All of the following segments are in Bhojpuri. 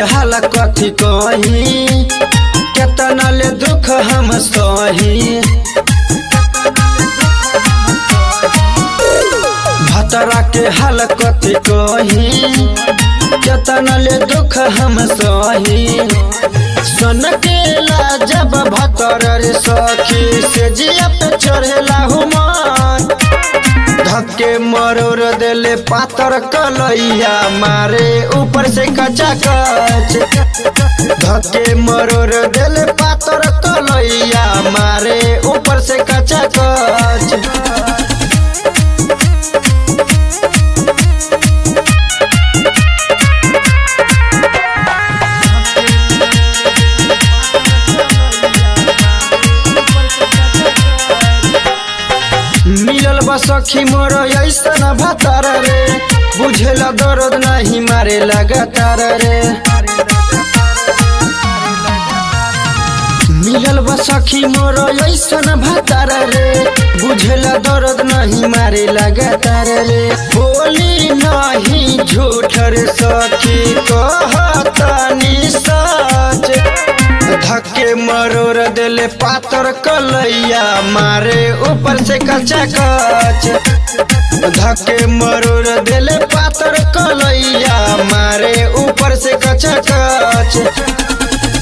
हाल कथी कही केतना ले दुख हम सही भतरा के हाल कथी कही केतना ले दुख हम सही सन केला जब भतर रे सखी से जिया पे चढ़ेला हुमान धक्के मरोर देले पातर कलैया मारे ऊपर से कचा कच धक्के मरोर देले पातर कलैया मारे ऊपर से कचा कच मिलल बा सखी मोर ऐसन भतार रे बुझेला दर्द नहीं मारे लगातार रे मिलल बा सखी मोर ऐसन भतार रे बुझेला दर्द नहीं मारे लगातार रे बोली नहीं झूठ रे सखी कहतानी सच धक्के मरोर देले पातर कलैया मारे ऊपर से कचा कच धक्के मरोर देले पातर कलैया मारे ऊपर से कचा कच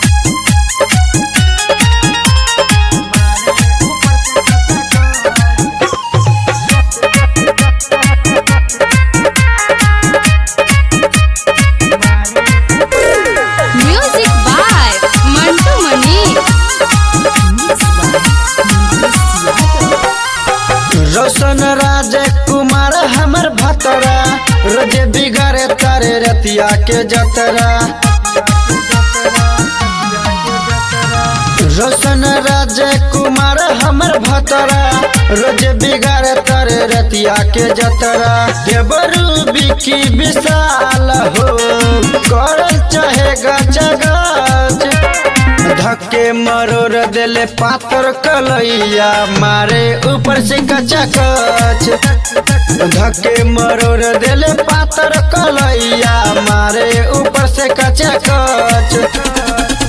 Music by Mantu Mani. रोशन राज कुमार हमर भतरा रोजे बिगाड़े तारे रतिया के जतरा रोशन राज कुमार हमर भतरा रोजे बिगाड़े तारे रतिया के जतरा देवरू बिकी विशाल हो कर चाहे गच गच धक्के मरोर देले पातर कलैया मारे ऊपर से कचा कच धक्के मरोर देले पातर कलैया मारे ऊपर से कचा कच